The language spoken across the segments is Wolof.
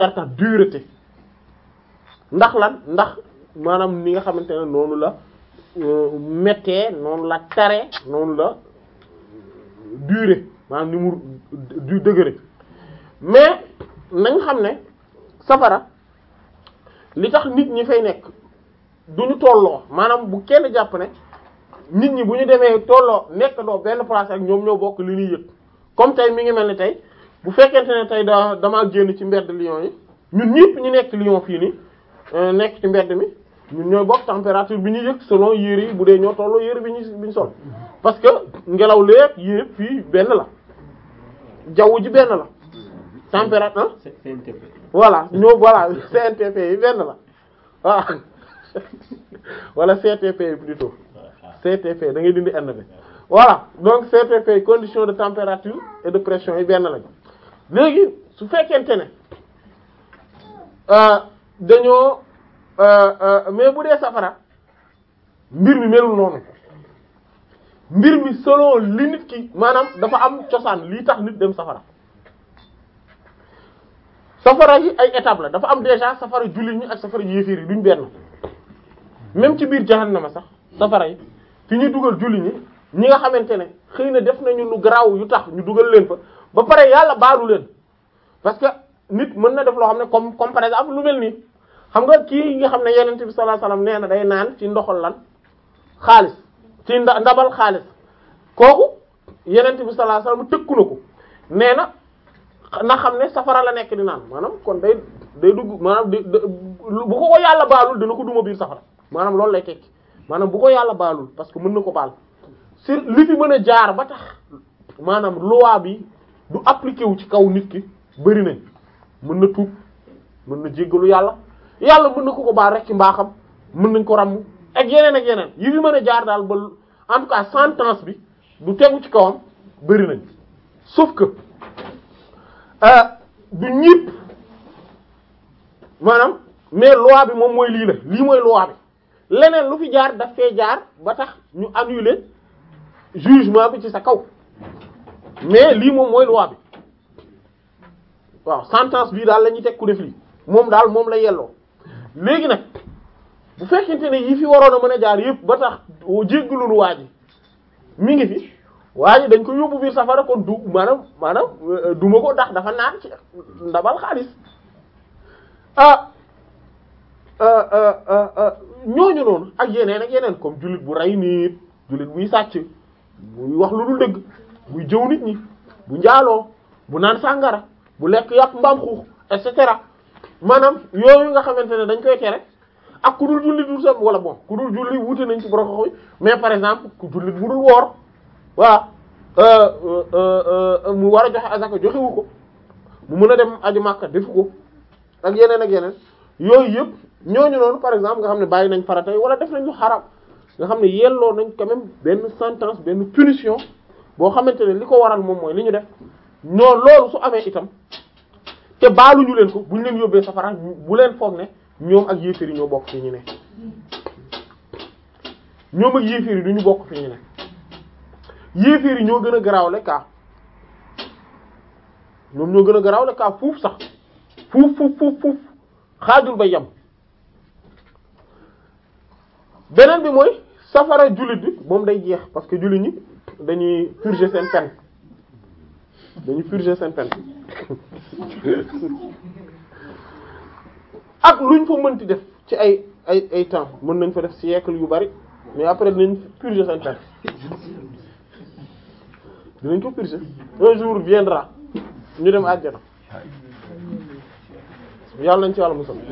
certain dureté ndax lan ndax maanaam ni nga xamante ne noonu la méttee noonu la tare noonu la durée maanaam ni mu du degré mais nañ xam ne safara li tax nit ñi fay nekk duñu tolloo maanaam bu kenn jàpp ne nit ñi bu ñu demee tolloo nekk doo benn place ak ñoom ñoo bokk li ñuy yëg comme tey mi ngi mel ni tey bu fekkente ne tey da damaa génn ci mbedd Lyon yi ñun ñëpp ñu nekk Lyon fii nii nekk ci mbedd mi ñun ñooy bokk température bi ñu yëg selon yére yi bu dee ñoo tolloo yére bi ñu bi ñu sol parce que ngelaw léeg yépp fii benn la jaww ji benn la température voilà ñoo voilà CNTP yi benn la voilà wala CTP yi plutôt CTP da ngay dindi N bi voilà donc CTP condition de température et de pression yi benn lañ léegi su fekkente ne dañoo mais bu dee safara mbir mi melul noonu mbir mi selon li nit ki maanaam dafa am cosaan lii tax nit dem safara safara yi ay étape la dafa am déjà safara jullit ñi ak safara yéeféer yi duñ benn même ci biir jahannama sax safara yi fi ñu dugal jullit ñi ñi nga xamante ne xëy na def nañu lu garaaw yu tax ñu dugal leen fa ba pare yàlla baalu leen parce que nit mën na def loo xam ne comme comme par exemple lu mel nii xam nga kii nga xam ne yenente bi sallallahu alayhi wasallam nee na day naan ci ndoxal lan xaalis ci nda ndabal xaalis kooku yenente bi sallallahu alayhi wasallam tëkku na ko nee na na xam ne safara la nekk di naan maanaam kon day day dugg maanaam di bu ko ko yàlla baalul dina ko duma biir safara maanaam loolu lay tekki maanaam bu ko yàlla baalul parce que mën na ko baal sur li fi mën a jaar ba tax maanaam loi bi du appliqué wu ci kaw nit ki bëri nañ mën na tuub mën na jéggalu yàlla yàlla mën na ko ko baal rek ci mbaaxam mën nañ ko ràmm ak yeneen ak yeneen yi fi mën a jaar daal ba en tout cas sentence bi du tegu ci kawam bëri nañ sauf que du ñépp maanaam mais loi bi moom mooy lii la lii mooy loi bi leneen lu fi jaar daf fee jaar ba tax ñu annuler jugement bi ci sa kaw mais lii moom mooy loi bi waaw sentence bii daal la ñuy teg ku def lii moom daal moom la yelloo léegi nag bu fekkente ne yi fi waroon a mën a jaar yëpp ba tax jéggalul waa ji mi ngi fi waa ji dañ ko yóbbu biir safara kon du maanaam maanaam duma ko ndax dafa naan ci ndabal xaalis ah ñooñu noonu ak yeneen ak yeneen comme jullit bu rey nit jullit buy sàcc buy wax lu dul dëgg buy jëw nit ñi bu njaaloo bu naan sàngara bu lekk yàpp mbaam xuux et cetera maanaam yooyu nga xamante ne dañ koy tere ak ku dul julli dul sa wala bon ku dul julli wuute nañ ci borom xox mais par exemple ku jullit bu dul woor voilà mu war a joxe azaka joxewu ko mu mën a dem aju Makka defu ko ak yeneen ak yeneen yooyu yëpp ñooñu noonu par exemple nga xam ne bàyyi nañ faratay wala def nañ lu xaram nga xam ne yelloo nañ quand même benn sentence benn punition boo xamante ne li ko waral moom mooy li ñu def ñoo loolu su amee itam te baaluñu leen ko bu ñu leen yóbbee safara bu leen foog ne ñoom ak yéeféer yi ñoo bokk fi ñu ne ñoom ak yéeféer yi du ñu bokk fi ñu ne yéeféer yi ñoo gën a garaawle kaa ñoom ñoo gën a garaawle kaa fuuf sax fuuf fuuf fuuf fuuf xaajul ba yem beneen bi mooy safara jullit bi moom day jeex parce que jullit ñi dañuy purger seen peine dañuy purger seen peine ak luñ fa mënti def ci ay ay ay temps mën nañ fa def siècle yu bari mais après dinañ purger seen peine dinañ ko purger un jour viendra ñu dem àjjana yàlla nañ ci wàlla musal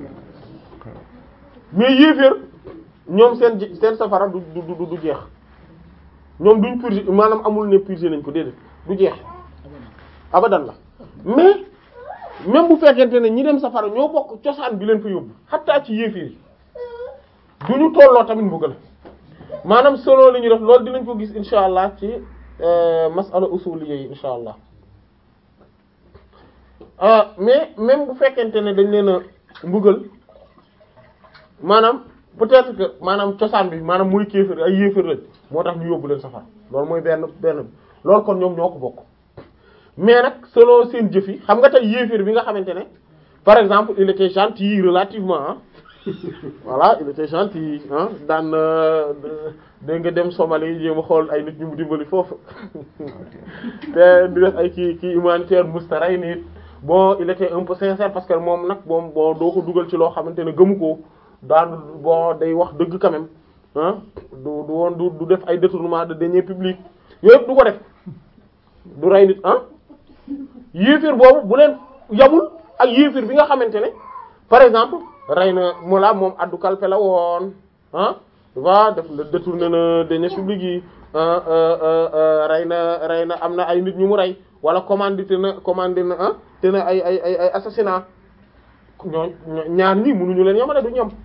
mais yéeféer ñoom seen seen safara du du du du jeex ñoom duñ purger maanaam amul ne purger nañ ko déedéet du jeex abadan la mais même bu fekkente ne ñi dem safara ñoo bokk cosaan bi leen fa yóbbu xattaa ci yéeféer yi du ñu tolloo tamit mbugal maanaam solo li ñu def loolu dinañ ko gis insha allah ci masala usuliyya yi insha allah mais même bu fekkente ne dañ leen a mbugal maanaam peut-être que maanaam cosaan bi maanaam muy kéefër ay yéefër lañ moo tax ñu yóbbu leen safara loolu mooy benn benn bi loolu kon ñoom ñoo ko bokk mais nag selon seen jëf yi xam nga tey yéeféer bi nga xamante ne par exemple il était gentil relativement ah voilà il était gentil ah daan dégg nga dem Somalie jéem a xool ay nit ñu mu dimbali foofu te di def ay kii kii humanitaire mustaray nit bon il était un peu sincère parce que moom nag moom bon doo ko dugal ci loo xamante ne gëmu ko daan bon day wax dëgg quand même ah du du woon du du def ay détournement de deniers publics yooyu yëpp du ko def du rey nit ah yéefir boobu bu leen yamul ak yéefir bi nga xamante ne par exemple rey na mola moom addu kalpe la woon ah va def na détourné na deniers publics yi rey na rey na am na ay nit ñu mu rey wala commandité na commandé na ah te na ay ay ay ay assassinat ñoo ñaar ñii mënuñu leen yamale du ñam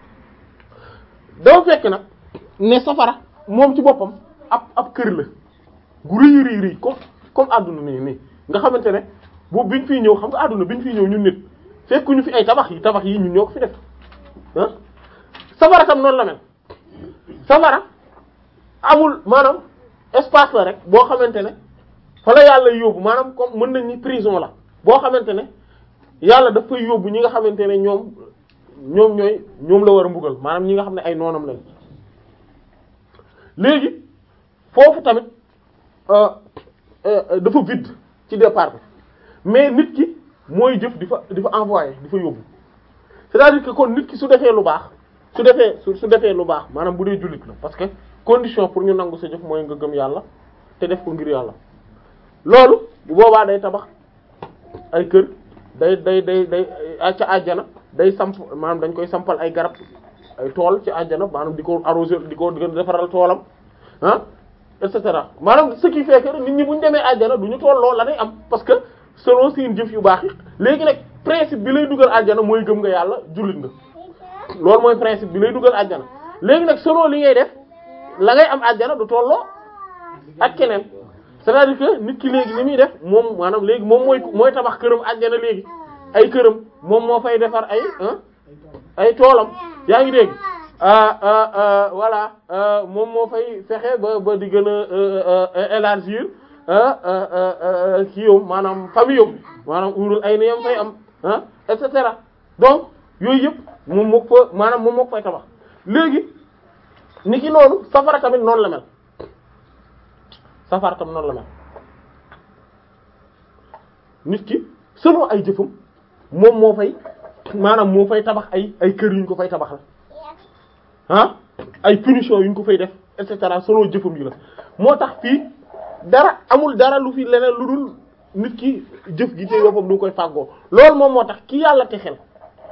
dafa fekk nag ne safara moom ci boppam ab ab kër la gu rëy rëy rëy comme comme àdduna nii nii nga xamante ne boobu biñ fiy ñëw xam nga àdduna biñ fiy ñëw ñun nit fekkuñu fi ay tabax yi tabax yi ñun ñoo ko fi def ah safara tam noonu la mel safara amul maanaam espace la rek boo xamante ne fa la yàlla yóbbu maanaam comme mën nañ ni prison la boo xamante ne yàlla daf fay yóbbu ñi nga xamante ne ñoom ñoom ñooy ñoom la war a mbugal maanaam ñi nga xam ne ay noonam lañ léegi foofu tamit dafa vide ci départ bi mais nit ki mooy jëf di fa di fa envoyer di fa yóbbu c'est-à-dire que kon nit ki su defee lu baax su defee su su defee lu baax maanaam bu dee jullit la parce que condition pour ñu nangu sa jëf mooy nga gëm yàlla te def ko ngir yàlla loolu bu boobaa day tabax ay kër day day day day ca àjjana day samp maanaam dañ koy sampal ay garab ay tool ci àjjana maanaam di ko arroser di ko defaral toolam ah et cetera maanaam ce qui fait que nit ñi bu ñu demee àjjana du ñu tolloo la day am parce que selon seen jëf yu baax yi léegi nag principe bi lay dugal àjjana mooy gëm nga yàlla jullit nga loolu mooy principe bi lay dugal àjjana léegi nag selon li ngay def la ngay am àjjana du tolloo ak keneen c'est-à-dire que nit ki léegi li muy def moom maanaam léegi moom mooy mooy tabax këram àjjana léegi ay këram moom moo fay defar ay ay toolam yaa ngi dégg voilà moom moo fay fexe ba ba di gën a élargir kii yow maanaam famille yow maanaam urul ay niyam fay am ah et cetera donc yooyu yëpp moom moo fa maanaam moom moo fay tabax léegi ni ki noonu safara tamit noonu la mel safara tamit noonu la mel nit ki selon ay jëfam moom moo fay maanaam moo fay tabax ay ay kër yu ñu ko fay tabax la ah ay punition yu ñu ko fay def et cetera selon jëfam yi la moo tax fii dara amul dara lu fi leneen lu dul nit ki jëf gi te boppam du koy fàggoo loolu moom moo tax ki yàlla te xel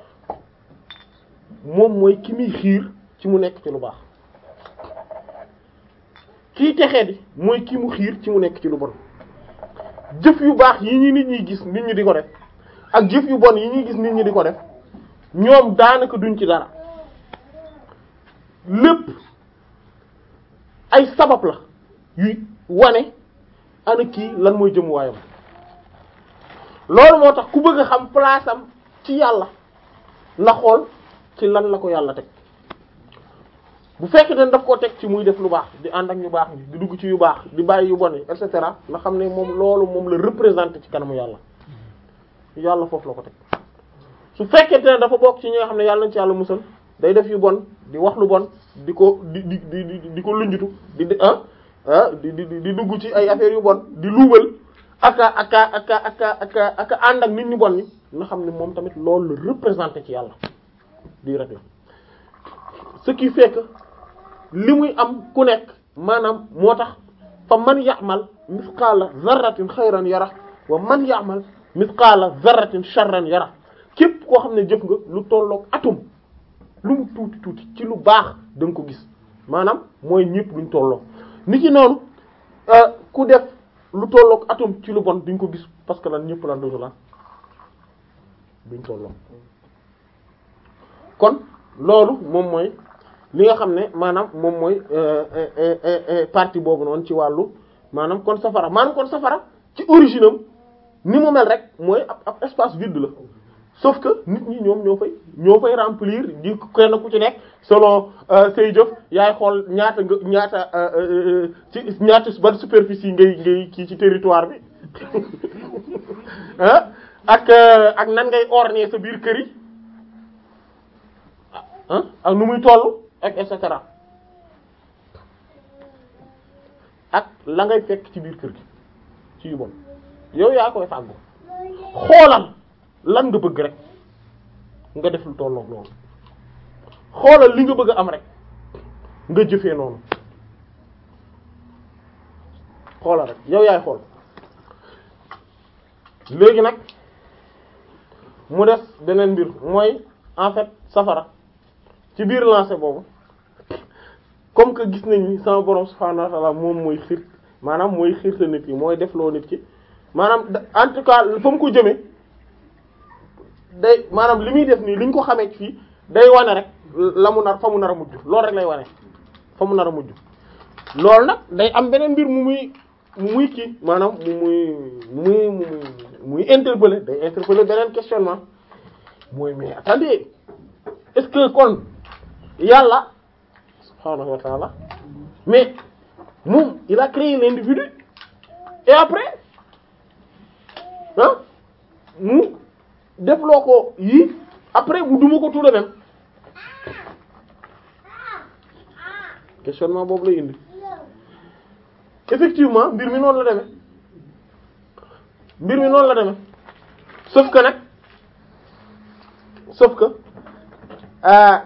moom mooy ki muy xiir ci mu nekk ci lu baax kii texee di mooy ki mu xiir ci mu nekk ci lu bon jëf yu baax yi ñi nit ñi gis nit ñi di ko def ak jëf yu bon yi ñuy gis nit ñi di ko def ñoom daanaka duñ ci dara lépp ay sabab la yuy wane ana kii lan mooy jëm waayam loolu moo tax ku bëgg a xam place am ci yàlla na xool ci lan la ko yàlla teg bu fekkee ne daf koo teg ci muy def lu baax di ànd ak ñu baax ñi di dugg ci yu baax di bàyyi yu bon yi et cetera nga xam ne moom loolu moom la représenter ci kanamu yàlla yàlla foofu la ko teg su fekkente ne dafa bokk ci ñi nga xam ne yàlla nañ ci yàlla musal day def yu bon di wax lu bon di ko di di di di ko lunjutu di di ah ah di di di dugg ci ay affaires yu bon di luubal aka aka aka aka aka aka ànd ak nit ñu bon ñi nga xam ne moom tamit loolu la représenter ci yàlla di rek la ce qui fait que li muy am ku nekk maanaam moo tax fa man ya'mal mithqala zarratin xayran yara wa man ya'mal mithqala zarratin sharran yara képp koo xam ne jëf nga lu tolloog atum lu mu tuuti tuuti ci lu baax da nga ko gis maanaam mooy ñëpp duñ tolloo ni ki noonu ku def lu tolloog atum ci lu bon duñ ko gis parce que lan ñëpp lan duñu lan duñ tolloo kon loolu moom mooy li nga xam ne maanaam moom mooy partie boobu noonu ci wàllu maanaam kon safara maanaam kon safara ci origine am ni mu mel rek mooy ab ab espace vide la sauf que nit ñi ñoom ñoo fay ñoo fay remplir di kenn ku ci nekk selon say jëf yaay xool ñaata nga ñaata ci ñaata ban superficie ngay ngay kii ci territoire bi ah ak ak nan ngay orner sa biir kër yi ah ak nu muy toll ak et cetera ak la ngay fekk ci biir kër gi ci yu bon yow yaa koy fàggu xoolal lan nga bëgg rek nga def lu tollook loolu xoolal li nga bëgg a am rek nga jëfee noonu xoolal rek yow yaay xool léegi nag mu des beneen mbir mooy en fait safara ci biir lancé boobu comme que gis nañ ni sama borom subhaanahu wa ta'ala moom mooy xiir maanaam mooy xiirta nit ki mooy def loo nit ki maanaam en tout cas fa mu ko jëmee day maanaam li muy def nii li ñu ko xamee fii day wane rek la mu nar fa mu nar a mujj loolu rek lay wane fa mu nar a mujj loolu nag day am beneen mbir mu muy mu muy kii maanaam mu muy muy muy muy interpeller day interpeller beneen questionnement mooy mais attendez est-ce que kon yàlla subhaanahu wa ta'ala mais moom il a créé l'individu et après ah mu defloo ko yii après mu duma ko tout de même questionnement boobu lay indi effectivement mbir mi noonu la demee mbir mi noonu la demee sauf que nag sauf que euh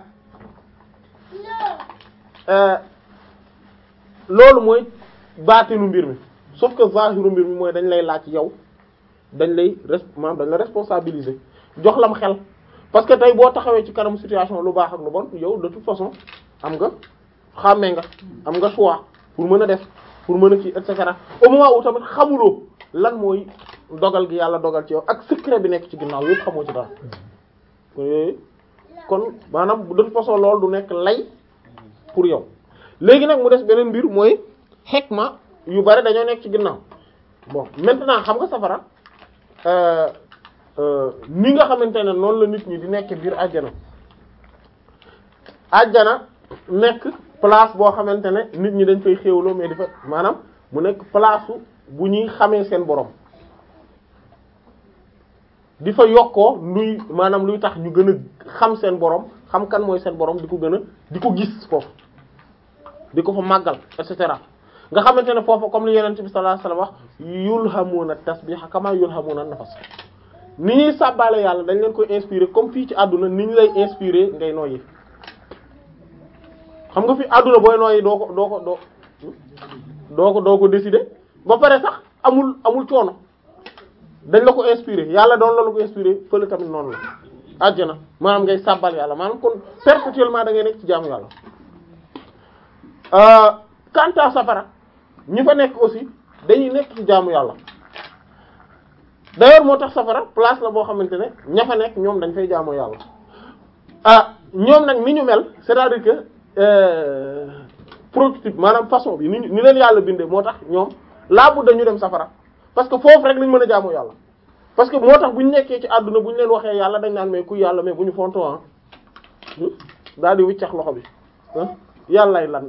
euh loolu mooy baatinu mbir mi sauf que zahiru mbir mi mooy dañ lay laaj yow dañ lay res maanaam dañ la responsabiliser jox lam xel parce que tey boo taxawee ci kanam situation lu baax ak lu bon yow de toute façon am nga xàmmee nga am nga choix pour mën a def pour mën a kii et cetera au moment où tamit xamuloo lan mooy dogal gi yàlla dogal ci yow ak secret bi nekk ci ginnaaw yëpp xamoo ci dara kon yooyu kon maanaam de toute façon loolu du nekk lay pour yow léegi nag mu des beneen mbir mooy xekma yu bari dañoo nekk ci ginnaaw bon maintenant xam nga safara ni nga xamante ne noonu la nit ñi di nekk biir àjjana àjjana nekk place boo xamante ne nit ñi dañ fay xéewloo mais di fa maanaam mu nekk place bu ñuy xamee seen borom di fa yokkoo luy maanaam luy tax ñu gën a xam seen borom xam kan mooy seen borom di ko gën a di ko gis foofu di ko fa màggal et cetera nga xamante ne foofu comme li Yonent bi sallallahu alayhi wasallam wax yulhamuna tasbiha kama yulhamuna nafas ni ñuy sàbbaale yàlla dañ leen koy inspirer comme fii ci àdduna ni ñu lay inspirer ngay noyyi xam nga fi àdduna booy noyyi doo ko doo ko doo doo ko doo ko décider ba pare sax amul amul coono dañ la ko inspirer yàlla doon la la ko inspirer fële tamit noonu la àjjana maanaam ngay sàbbal yàlla maanaam kon perpétuellement da ngay nekk ci jaamu yàlla quant à safara ñi fa nekk aussi dañuy nekk ci jaamu yàlla d'ailleurs moo tax safara place la boo xamante ne ña fa nekk ñoom dañ fay jaamu yàlla ah ñoom nag ni ñu mel c'est-à-dire que prototype maanaam façon bi ni ni leen yàlla bindee moo tax ñoom laabu dañu dem safara parce que foofu rek lañ mën a jaamu yàlla parce que moo tax bu ñu nekkee ci àdduna bu ñu leen waxee yàlla dañ naan mais ku yàlla mais bu ñu fonto ah daal di wiccax loxo bi yàllay lan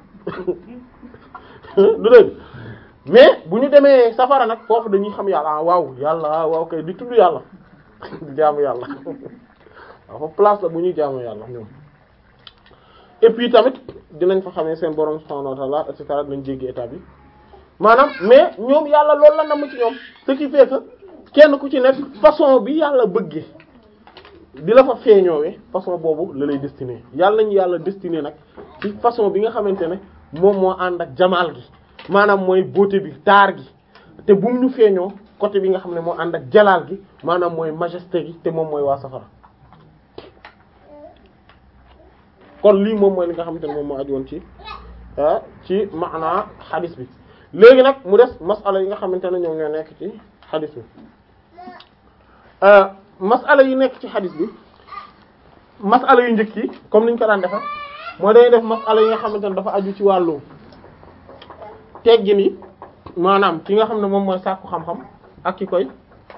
du dégg mais bu ñu demee safara nag foofu dañuy xam yàlla ah waaw yàlla waaw kay di tudd yàlla di jaamu yàlla waaw foofu place la bu ñuy jaamu yàlla ñoom et puis tamit dinañ fa xamee seen borom subhanahu wa ta'ala et cetera dinañ jéggi état bi maanaam mais ñoom yàlla loolu la namm ci ñoom ce qui fait que kenn ku ci nekk façon bi yàlla bëggee di la fa feeñoowee façon boobu la lay destiné yàlla nañu yàlla destiné nag ci façon bi nga xamante ne moom moo ànd ak jamaal gi maanaam mooy beauté bi taar gi te bu mu ñu feeñoo côté bi nga xam ne moo ànd ak jalaal gi maanaam mooy majesté gi te moom mooy waa safara kon lii moom mooy li nga xamante ne moom moo aju woon ci ah ci maanaa xadis bi léegi nag mu des masala yi nga xamante ne ñoom ñoo nekk ci xadis bi masala yi nekk ci xadis bi masala yu njëkk yi comme niñ ko daan defe mooy dañuy def masala yi nga xamante ne dafa aju ci wàllu teggin yi maanaam ki nga xam ne moom mooy sàkku xam-xam ak ki koy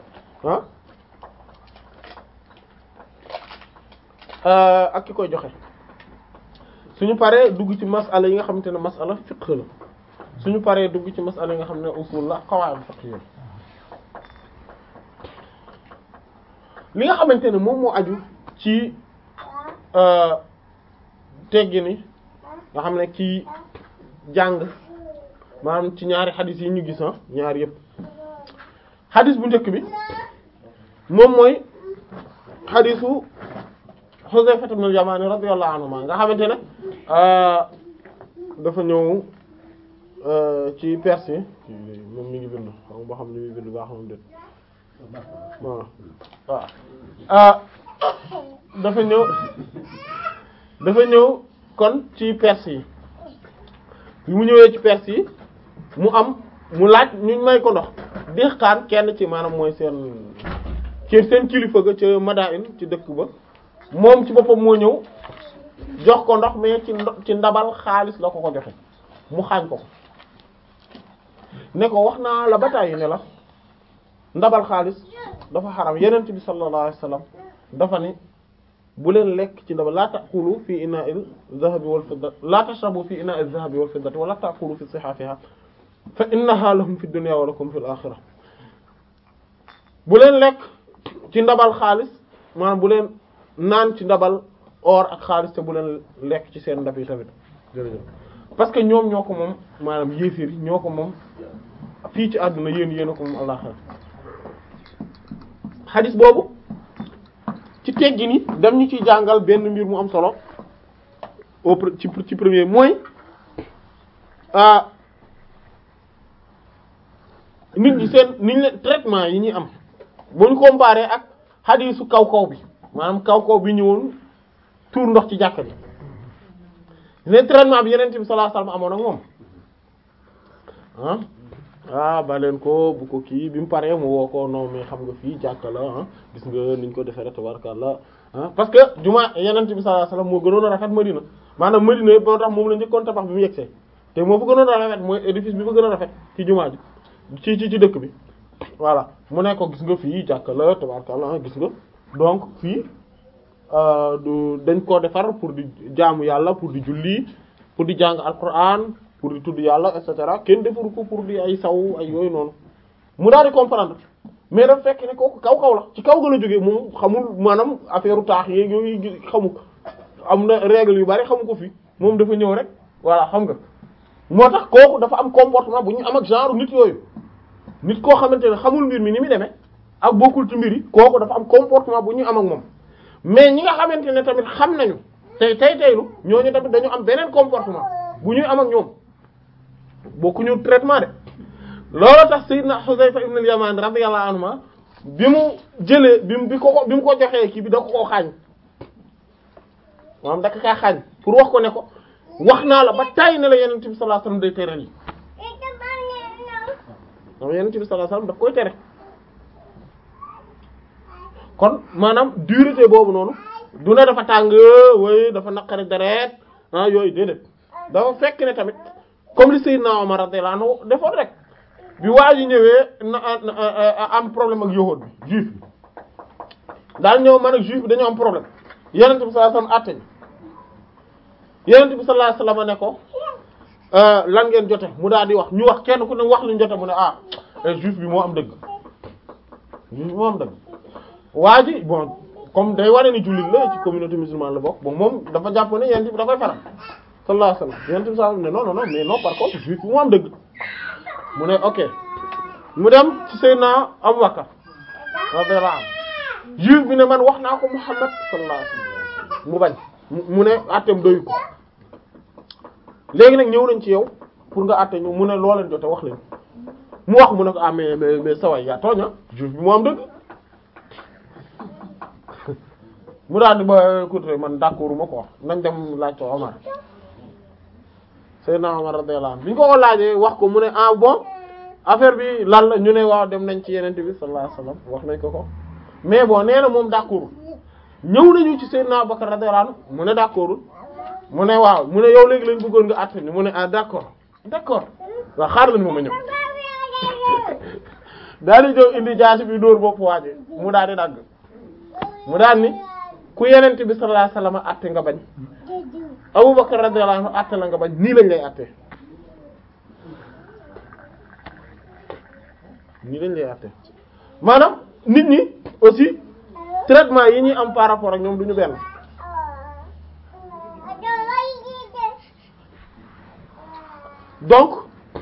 ah ak ki koy joxe suñu paree dugg ci masala yi nga xamante ne masala fiqh la suñu paree dugg ci masala yi nga xam ne usul la qawaid fiqh li nga xamante ne moom moo aju ci teggi ni nga xam ne ci jàng maanaam ci ñaari xadis yi ñu gis ah ñaari yëpp xadis bu njëkk bi moom mooy xadisu Huzayfa ibn al-Yamani radiyallahu anhu nga xamante ne dafa ñëw ci Perse moom mi ngi bind xam nga xam li muy bind baa xamam déet waaw waaw dafa ñëw dafa ñëw kon ci Perse yi bi mu ñëwee ci Perse yi mu am mu laaj ñu may ko ndox dexkaan kenn ci maanaam mooy seen ci seen kilifa ga ca Madain ci dëkk ba moom ci boppam moo ñëw jox ko ndox mais ci ci ndabal xaalis la ko ko joxe mu xaañ ko ko ne ko wax naa la bataay ne la ndabal xaalis dafa xaram yenent bi sallallahu alayhi wasallam dafa ni bu leen lekk ci ndabal laa taqulu fi ina'il dhahabi wal fiddati laa tashrabu fi ina'il dhahabi wal fiddati wala taqulu fi sihafiha fa innaha lahum fi dunya wa lakum fil akhirah bu leen lekk ci ndabal xaalis maanaam bu leen naan ci ndabal or ak xaalis te bu leen lekk ci seen ndab yi tamit jërëjëf parce que ñoom ñoo ko moom maanaam yéefir yi ñoo ko moom fii ci àdduna yéen yéen a ko moom àllaxira xadis boobu ci teggi ni dem ñu ciy jàngal benn mbir mu am solo au ci ci premier mooy ah nit ñi seen nit ñi traitement yi ñuy am bu ñu comparé ak xadisu kaw kaw bi maanaam kaw kaw bi ñëwoon tuur ndox ci jàkka bi ne traitement bi yeneen bi sallallahu alayhi wasallam amoon ak moom ah ah ba leen ko bu ko kii bi mu paree mu woo ko non mais xam nga fii jàkka la ah gis nga niñ ko defee rek tabarkallah ah parce que juma yeneen bi sallallahu alayhi wasallam moo gënoon a rafet Madina maanaam Madina yëpp moo tax moom la njëkkoon tabax bi mu yegsee te moo fa gënoon a rafet mooy édifice bi fa gën a rafet ci jumaa ji ci ci ci dëkk bi voilà mu ne ko gis nga fii jàkka la tabarkallah gis nga donc fii du dañ koo defar pour di jaamu yàlla pour di julli pour di jàng alquran pour di tudd yàlla et cetera kenn defaru ko pour di ay saw ay yooyu noonu mu daal di comprendre mais dafa fekk ne kooku kaw kaw la ci kaw ga la jógee moom xamul maanaam affaire taax yeeg yooyu xamu am na règle yu bari xamu ko fii moom dafa ñëw rek voilà xam nga moo tax kooku dafa am comportement bu ñu am ak genre nit yooyu nit koo xamante ne xamul mbir mi ni muy demee ak bokkul ci mbir yi kooku dafa am comportement bu ñu am ak moom mais ñi nga xamante ne tamit xam nañu tey tey teylu ñooñu tamit dañu am beneen comportement bu ñuy am ak ñoom bokkuñu traitement de loolu tax sayyidna Huzayfa ibn al-Yaman radiyallahu anhu bi mu jëlee bi mu bi ko bi mu ko joxee kii bi da ko koo xaañ maanaam da ko kaa xaañ pour wax ko ne ko wax naa la ba tay ne la Yonent bi sallallahu alayhi wasallam day tere lii moom Yonent bi sallallahu alayhi wasallam daf koy tere kon maanaam dureté boobu noonu du ne dafa tàng way dafa naqari deret ah yooyu déedéet dafa fekk ne tamit comme li Seydina Omar radiyallahu anhu defoon rek bi waa ji ñëwee na am problème ak yahuud bi juif bi daal ñëw man ak juif bi dañoo am problème Yonent bi sallallahu alayhi wasallam àtte ñu Yonent bi sallallahu alayhi wasallam ne ko lan ngeen jote mu daal di wax ñu wax kenn ku ne wax lu ñu jote mu ne ah juif bi moo am dëgg juif bi moo am dëgg waa ji bon comme day wane ni jullit la ci communauté musulmane la bokk bon moom dafa jàpp ne yonent bi da koy faral sallallahu alayhi wasallam yonent bi sallallahu alayhi wasallam ne non non non mais non par contre juif bi mu am dëgg mu ne ok mu dem ci Seydina Abu Bakar radiyallahu anhu juif bi ne man wax naa ko Muhammad sallallahu alayhi wasallam mu bañ mu ne àtteem doyu ko léegi nag ñëw nañ ci yow pour nga àtte ñu mu ne loo leen jote wax leen mu wax mu ne ko ah mais mais mais saway yaa tooña juif bi mu am dëgg mu daal di ba écoute man d'accord ma ko wax nañ dem laaj ko Omar Seydina Omar radiyallahu anhu bi ñu ko ko laajee wax ko mu ne ah bon affaire bi lan la ñu ne waaw dem nañ ci yenente bi sallallahu alayhi wasallam wax nañ ko ko mais bon nee na moom d'accord ñëw nañu ci Seydina Abubakar radiyallahu anhu mu ne d'accord mu ne waaw mu ne yow léegi lañ bëggoon nga àtte ni mu ne ah d'accord d'accord waaw xaar lañ moom a ñëw daal di jow indi jaasi bi dóor bopp waaje mu daal di dagg mu daal ni ku yenente bi sallallahu alayhi wasallam àtte nga bañ Abubakar radiyallahu anhu àtte la nga bañ nii lañ lay àtte nii lañ lay àtte maanaam nit ñi aussi traitement yi ñuy am par rapport ak ñoom du ñu benn donc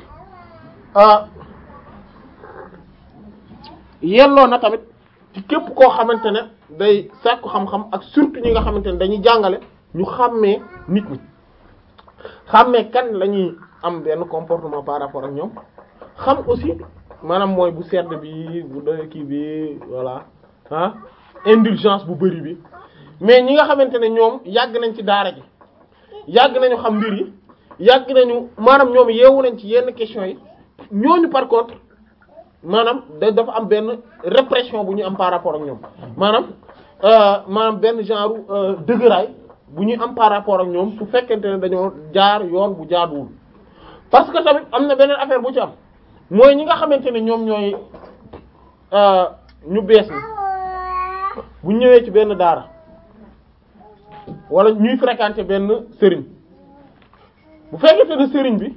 yelloo na tamit ci képp koo xamante ne day sàkku xam-xam ak surtout ñi nga xamante ne dañuy jàngale ñu xàmmee nit ñi xàmmee kan la ñuy am benn comportement par rapport ak ñoom xam aussi maanaam mooy bu sedd bi bu doy kii bi voilà ah indulgence bu bari bi mais ñi nga xamante ne ñoom yàgg nañ ci daara ji yàgg nañu xam mbir yi yàgg nañu maanaam ñoom yeewu nañ ci yenn questions yi ñooñu par contre maanaam da dafa am benn répression bu ñu am par rapport ak ñoom maanaam maanaam benn genre dëgëraay bu ñuy am par rapport ak ñoom su fekkente ne dañoo jaar yoon bu jaaduwul parce que tamit am na beneen affaire bu ci am mooy ñi nga xamante ne ñoom ñooy ñu bees ni bu ñëwee ci benn daara wala ñuy fréquenter benn sëriñ bu fekkente ne sëriñ bi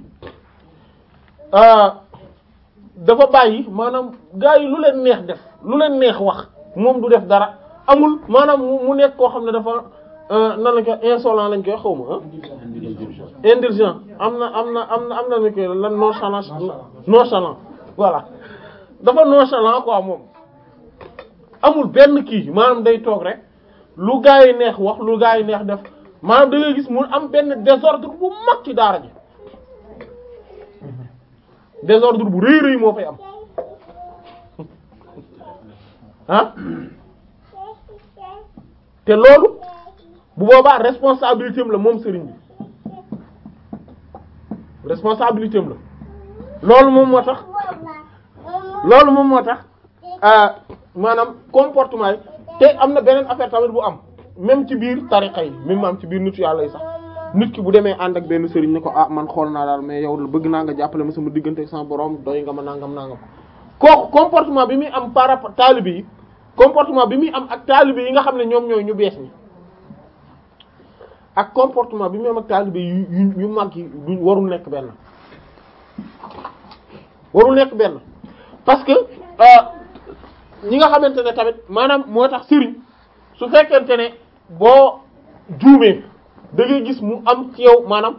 dafa bàyyi maanaam gars yi lu leen neex def lu leen neex wax moom du def dara amul maanaam mu nekk koo xam ne dafa nan lañ ko insolent lañ koy xaw ma ah indulgent am na am na am na am na ni ko lan nonchalant nonchalant voilà dafa nonchalant quoi moom amul benn kii maanaam day toog rek lu gaa yi neex wax lu gaa yi neex def maanaam da ngay gis mu am benn désordre bu mag ci daara ji désordre bu rëy rëy moo fay am ah te loolu bu boobaa responsabilité am la moom sëriñ bi responsabilité am la loolu moom moo tax loolu moom moo tax maanaam comportement yi te am na beneen affaire tamit bu am même ci biir tariqa yi même am ci biir nitu yàlla yi sax nit ki bu demee ànd ak benn sëriñ ne ko ah man xool naa daal mais yow bëgg naa nga jàppale ma sama diggante ak sama borom doy nga ma nangam nangam kooku comportement bi muy am par rapport taalibe yi comportement bi muy am ak taalibe yi nga xam ne ñoom ñooy ñu bees ñi ak comportement bi muy am ak taalibe yu yu yu mag yi du warul nekk benn warul nekk benn parce que ñi nga xamante ne tamit maanaam moo tax sëriñ su fekkente ne boo juumee da ngay gis mu am ci yow maanaam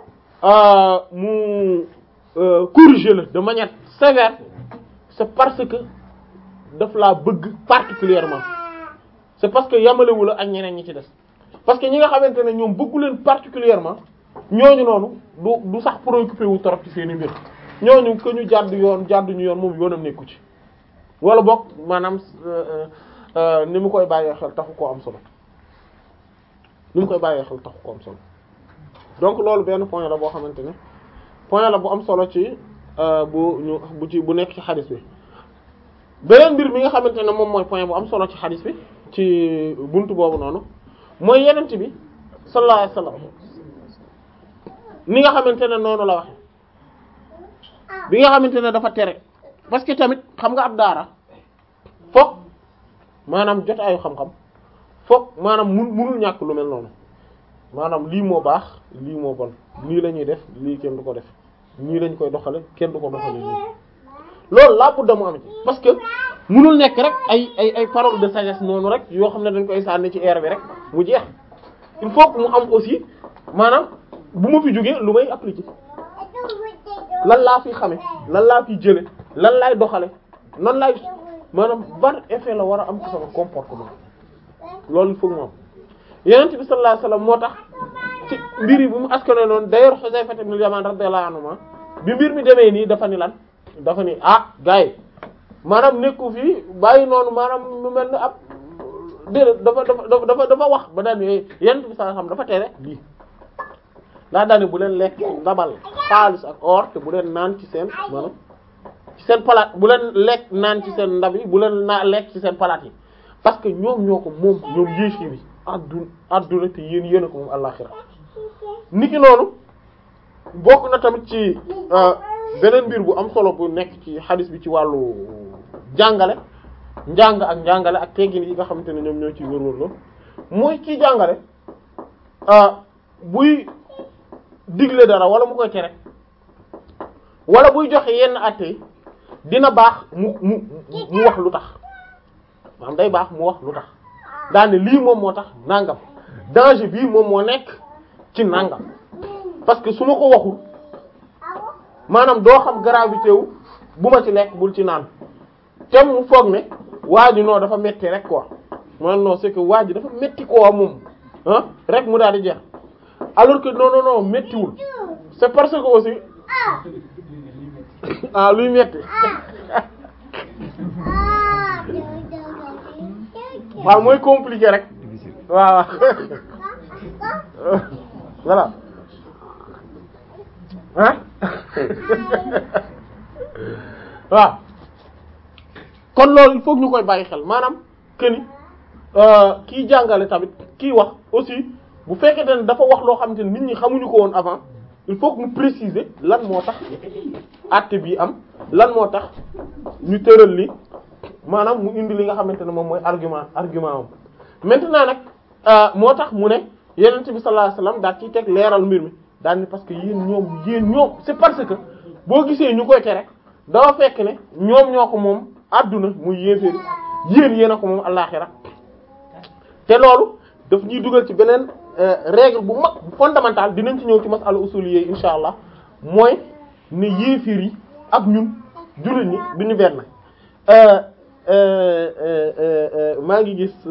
mu corriger la de manière sévère c'est parce que daf laa bëgg particulièrement c'est parce que yamalewu la ak ñeneen ñi ci des parce que ñi nga xamante ne ñoom bëggu leen particulièrement ñooñu noonu du du sax préoccupé wu trop ci seeni mbir ñooñu que ñu jàdd yoon jàdd ñu yoon moom yoonam nekku ci wala boog maanaam ni mu koy bàyyee xel taxu koo am solo ni mu koy bàyyee xel taxu koo am solo donc loolu benn point la boo xamante ne point la bu am solo ci bu ñu bu ci bu nekk ci xadis bi beneen mbir mi nga xamante ne moom mooy point bu am solo ci xadis bi ci buntu boobu noonu mooy yenent bi sallallahu alayhi wasallam ni nga xamante ne noonu la waxe bi nga xamante ne dafa tere parce que tamit xam nga ab daara fokk maanaam jot ayu xam-xam fokk maanaam mun munul ñàkk lu mel noonu maanaam lii moo baax lii moo bon lii la ñuy def lii kenn du ko def nii lañ koy doxale kenn du ko doxale nii loolu laa budda mu am ci parce que munul nekk rek ay ay ay parole de sagesse noonu rek yoo xam ne dañ koy sànni ci air bi rek mu jeex il faut que mu am aussi maanaam bu ma fi jógee lu may appliquer lan laa fi xame lan laa fi jële lan laay doxale nan laay maanaam ban effet la war a am ci sama comportement loolu il faut que mu am yonent bi sallallahu alayhi wasallam moo tax ci mbir yi bu mu askane noonu d'ailleurs Huzayfa ibn al-Yaman radiyallahu anhu bi mbir mi demee nii dafa ni lan dafa ni ah gars yi maanaam nekku fii bàyyi noonu maanaam mu mel ni ab déedéet dafa dafa dafa dafa wax ba daan yonent bi sallallahu alayhi wasallam dafa tere lii daa daane bu leen lekk ci ndabal xaalis ak or te bu leen naan ci seen maanaam ci seen palaat bu leen lekk naan ci seen ndab yi bu leen naa lekk ci seen palaat yi parce que ñoom ñoo ko moom ñoom yéefi bi adduna adduna te yéen yéen a ko moom àllaxira niki noonu bokk na tamit ci beneen mbir bu am solo bu nekk ci xadis bi ci wàllu jàngale njàng ak njàngale ak teggin yi nga xamante ne ñoom ñoo ciy wër-wër loolu mooy kii jàngale buy digle dara wala mu koy tere wala buy joxe yenn àtte yi dina baax mu mu mu wax lu tax maanaam day baax mu wax lu tax daane lii moom moo tax nangam danger bii moom moo nekk ci nangam parce que su ma ko waxul maanaam doo xam gravité wu bu ma ci lekk bul ci naan te mu foog ne waa ji non dafa metti rek quoi man non c'est que waa ji dafa metti quoi moom ah rek mu daal di jeex alors que non non non mettiwul c'est parce que aussi ah luy metti waaw mooy compliqué rek waaw voilà ah waaw kon loolu il faut ñu koy bàyyi xel maanaam que ni kiy jàngale tamit kiy wax aussi bu fekkente ne dafa wax loo xamante ne nit ñi xamuñu ko woon avant il faut que mu préciser lan moo tax acte bi am lan moo tax ñu tëral li maanaam mu indi li nga xamante ne moom mooy argument argument am maintenant nag moo tax mu ne yonent bi sallallahu alayhi wasallam daal ciy teg leeral mbir mi daal ni parce que yéen ñoom yéen ñoom c'est parce que boo gisee ñu koy tere dafa fekk ne ñoom ñoo ko moom adduna muy yéeféeri yéen yéen a ko moom àllaxira te loolu daf ñuy dugal ci beneen règle bu mag bu fondamental dinañ ci ñëw ci masala usuliyé insha allah mooy ne yéeféer yi ak ñun jullit ñi duñu benn maa ngi gis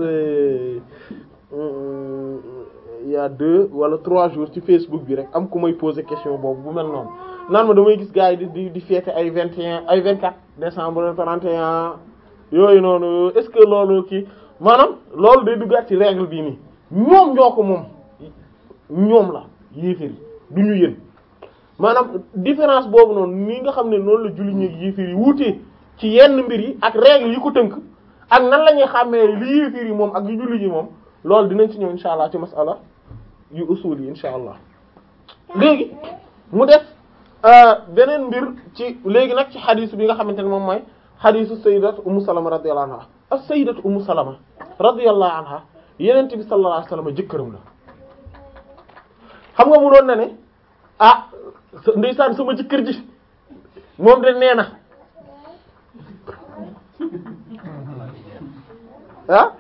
il y a deux wala trois jours ci Facebook bi rek am ku may poser question boobu bu mel noonu naan ma damay gis gars yi di di di fêter ay vingt et un ay vingt quatre décembre trente et un yooyu noonu est-ce que loolu kii maanaam loolu day duggaat ci règle bii nii ñoom ñoo ko moom ñoom la yéeféer yi du ñu yéen maanaam différence boobu noonu ni nga xam ne noonu la julli ñeeg yéeféer yi wuutee ci yenn mbir yi ak règle yi ko tënk ak nan la ñuy xàmmee li yéeféer yi moom ak yu julli yi moom loolu dinañ ci ñëw insha allah ci masala yu usul yi insha allah léegi mu def beneen mbir ci léegi nag ci xadiis bi nga xamante ne moom mooy xadiisu sayyidatu ummu salama radiyallahu anha as sayyidatu ummu salama radiyallahu anha yenent bi sallallahu alayhi wasallam jëkkëram la xam nga mu doon na ne ah ndeysaan sama jëkkër ji moom de nee na ah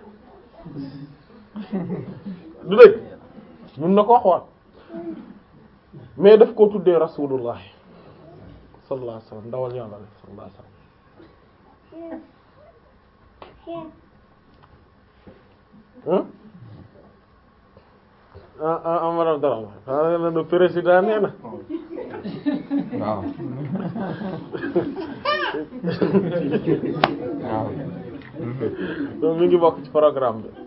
du dëgg mun na ko wax waat mais daf koo tuddee rasulullah sallallahu alayhi wasallam ndawal yàlla sallallahu alayhi wasallam ah ah Amara Dara ah le président nee na. waaw. waaw. donc mi ngi bokk ci programme bi.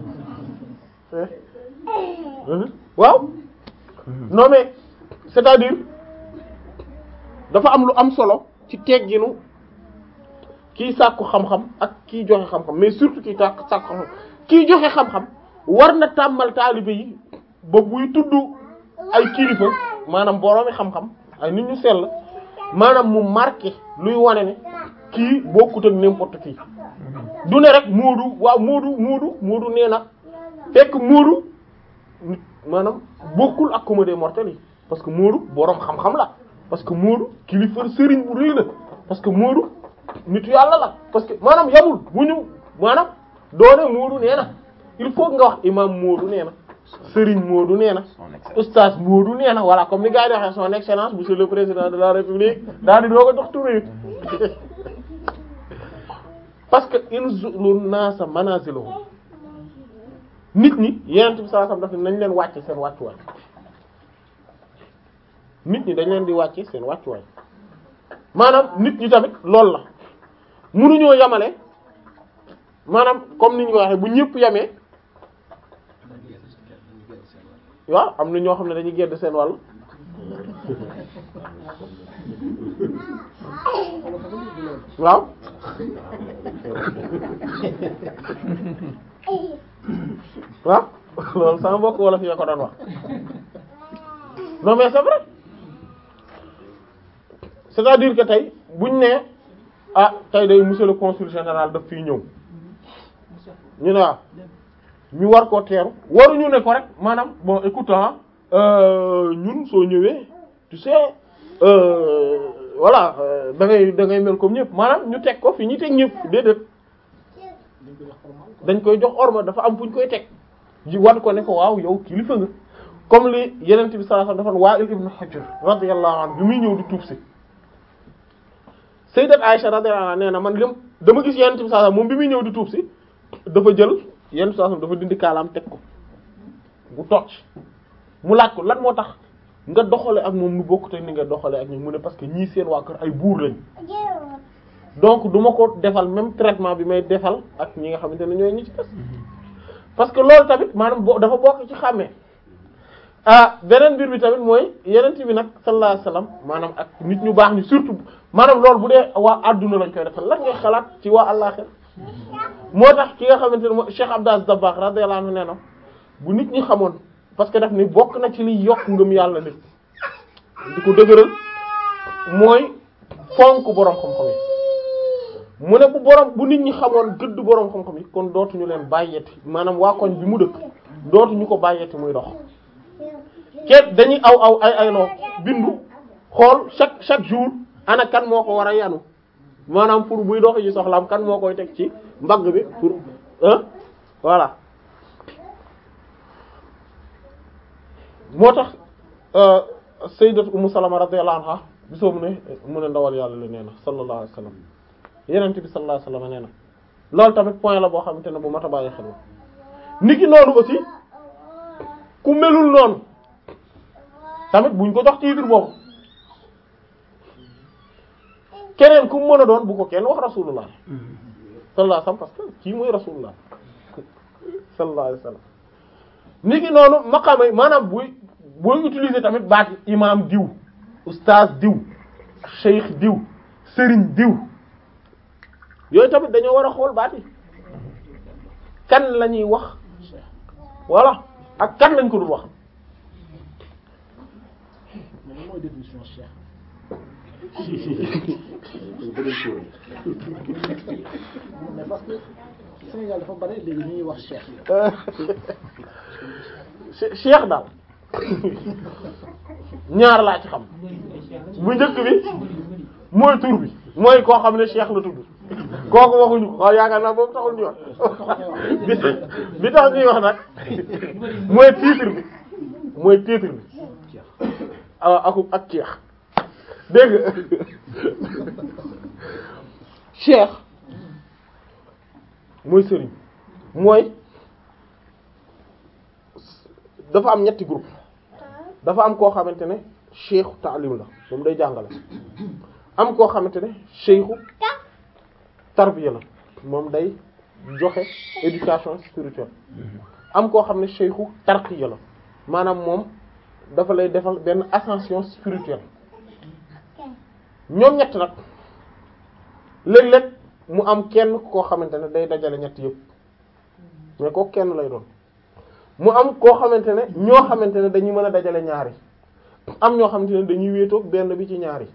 waaw. non mais c'est-à-dire dafa am lu am solo ci tegginu kiy sàkku xam-xam ak kiy joxe xam-xam mais surtout kiy tàkk sàkku xam-xam kiy joxe xam-xam war na tàmmal taalibe yi ba buy tudd ay kilifa maanaam boroomi xam-xam ay nit ñu sell maanaam mu marqué luy wane ne kii bokkut ak n'importe qui du ne rek Moodu waaw Moodu Moodu Moodu nee na fekk Moodu nit maanaam bokkul ak comédie mortelle yi parce que Moodu boroom xam-xam la parce que Moodu kilifa sëriñ bu rëy la parce que Moodu nitu yàlla la parce que maanaam yamul bu ñu maanaam doone Moodu nee na il faut nga wax imam Moodu nee na Serigne Moodu nee na oustaz Moodu nee na voilà comme ni gars yi waxee son excellence monsieur le président de la république daal di doo ko jox tur yi parce que inzulu naasa manazilahum nit ñi yenent bi sallallahu alayhi wasallam daf nañ leen wàcce seen wàccuwaay nit ñi dañ leen di wàcce seen wàccuwaay maanaam nit ñi tamit loolu la munuñoo yamale maanaam comme ni ñu ko waxee bu ñëpp yamee waaw am na ñoo xam ne dañuy gedd seen wàll waaw waaw loolu sama mbokk wolof yi ko doon wax non mais c'est vrai c'est-à-dire que tey buñ ne ah tey day monsieur le consul général daf fiy ñëw ñu ne waaw ñu war koo teeru waruñu ne ko rek maanaam bon écoute ñun soo ñëwee tu sais euh, voilà da ngay da ngay mel comme ñëpp maanaam ñu teg ko fi ñu teg ñëpp déedéet dañ koy jox orma dafa am fu ñu koy teg ji wan ko ne ko waaw yow kilifa nga comme li yenent bi sallallahu alayhi wasallam dafa Wa'il ibn Hujr radiyallahu anhu bi muy ñëw di tuub si sayyidat Aisha radiyallahu anha nee na man lim dama gis yenent bi sallallahu alayhi wasallam moom bi muy ñëw di tuub si dafa jël yenent bi sallallahu alayhi wasallam dafa dindi kaalaam teg ko bu tocc mu laaj ko lan moo tax nga doxale ak moom nu bokk te ni nga doxale ak ñoom mu ne parce que ñii seen waa kër ay buur lañ donc du ma ko defal même traitement bi may defal ak ñi nga xamante ne ñooy ñi ci des parce que loolu tamit maanaam bo dafa bokk ci xàmmee ah beneen mbir bi tamit mooy yenent bi nag sallallahu alayhi wasallam maanaam ak nit ñu baax ñi surtout maanaam loolu bu dee waa adduna lañ koy defal lan ngay xalaat ci waa àllaxira moo tax ki nga xamante ne mooy Cheikh Abdou Aziz Dabakh radiyallahu anhu nee na bu nit ñi xamoon parce que daf ni bokk na ci liy yokk ngëm yàlla nit di ko dëgëral mooy fonk boroom xam-xam yi mu ne bu boroom bu nit ñi xamoon gëdd boroom xam-xam yi kon dootuñu leen bàyyeti maanaam waa koñ bi mu dëkk dootuñu ko bàyyeti muy dox kenn dañuy aw aw ay ayloo bindu xool chaque chaque jour ana kan moo ko war a yanu maanaam pour buy dox yi soxlaam kan moo koy teg ci mbagg bi pour hein voilà moo tax sayyidat Ummu Salama radiyallahu anha bisoo mu ne mu ne ndawal yàlla la nee na sallallahu alayhi wasallam yenente bi sallallahu alayhi wasallam nee na loolu tamit point la boo xamante ne bu mat a bàyyi xel niki noonu aussi ku melul noonu tamit buñ ko jox titre boobu keneen ku mën a doon bu ko kenn wax rasulullah sallallahu alayhi wasallam parce que kii mooy rasulullah sallallahu alayhi wasallam niki noonu maqaama yi maanaam buy booy utiliser tamit baat imam diw ustaaz diw cheikh diw sëriñ diw yooyu tamit dañoo war a xool baat yi kan la ñuy wax voilà ak kan lañ ko dul wax mooy définition cheikh mais parce que Sénégal dafa bari léegi ñuy wax cheikh cheikh daal ñaar laa ci xam bu njëkk bi mooy tur bi mooy koo xam ne cheikh la tudd kooku waxuñu ko waaw yaakaar naa boobu taxul ñuy wax bi bi tax ñuy wax nag mooy titre bi mooy titre bi ah ak ak cheikh dégg nga cheikh mooy sëriñ mooy dafa am ñetti groupe dafa am koo xamante ne cheikhu taalim la moom day jàngale am koo xamante ne cheikhu tarbiya la moom day joxe éducation spirituelle am koo xam ne cheikhu tarqiya la maanaam moom dafa lay defal benn ascension spirituelle ñoom ñett nag léeg-léeg mu am kenn koo xamante ne day dajale ñett yëpp mais kooku kenn lay doon mu am koo xamante ne ñoo xamante ne dañuy mën a dajale ñaari am ñoo xamante ne dañuy wéetoog benn bi ci ñaari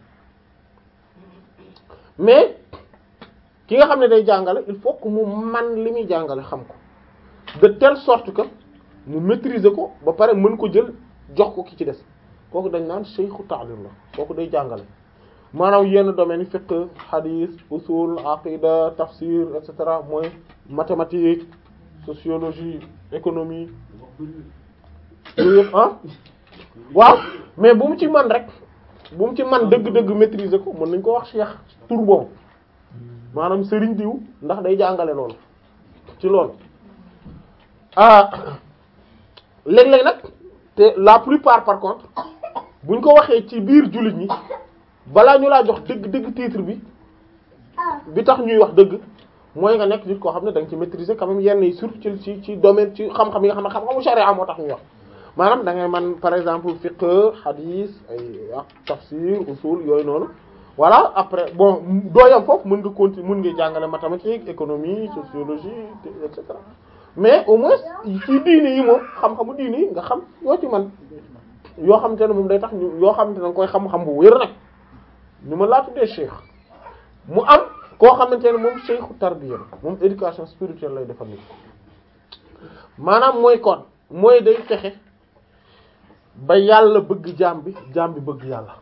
mais ki nga xam ne day jàngale il faut que mu man li muy jàngale xam ko de telle sorte que mu maîtriser ko ba pare mën ko jël jox ko ki ci des kooku dañ naan shaykhu ta'lim la kooku day jàngale maanaam yenn domaines yi fiqh hadith usul aqida tafsir et cetera mooy mathématique sociologie économie yooyu yëpp ah waaw mais bu mu ci man rek bu mu ci man dëgg-dëgg maîtriser ko mën nañ ko wax cheikh tur boobu maanaam sëriñ diw ndax day jàngale loolu ci loolu ah léeg-léeg nag te la plupart par contre buñ ko waxee ci biir jullit ñi balaa ñu laa jox dëgg-dëgg titre bi bi tax ñuy wax dëgg mooy nga nekk nit koo xam ne da nga ci maîtriser quand même yenn yi surtout ci ci ci domaine ci xam-xam yi nga xam ne xam-xamu sharia moo tax ñuy wax maanaam da ngay man par exemple fiqh hadith ay tafsir usul yooyu noonu voilà après bon doo yam foofu mën nga continuer mën nga jàngale mathématique économie sociologie et cetera mais au moins ci diine yi moom xam-xamu diine yi nga xam yoo ci man yoo xamante ne moom day tax ñu yoo xamante ne nga koy xam-xam bu wér nag ñu ma laa tuddee cheikh mu am koo xamante ne moom cheikhu tarbiya la moom éducation spirituelle lay defal nit maanaam mooy kon mooy day fexe ba yàlla bëgg jaam bi jaam bi bëgg yàlla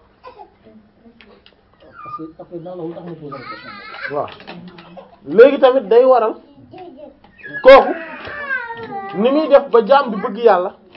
parce que après dans la tax ma posé la question waaw léegi tamit day waral kooku ni muy def ba jaam bi bëgg yàlla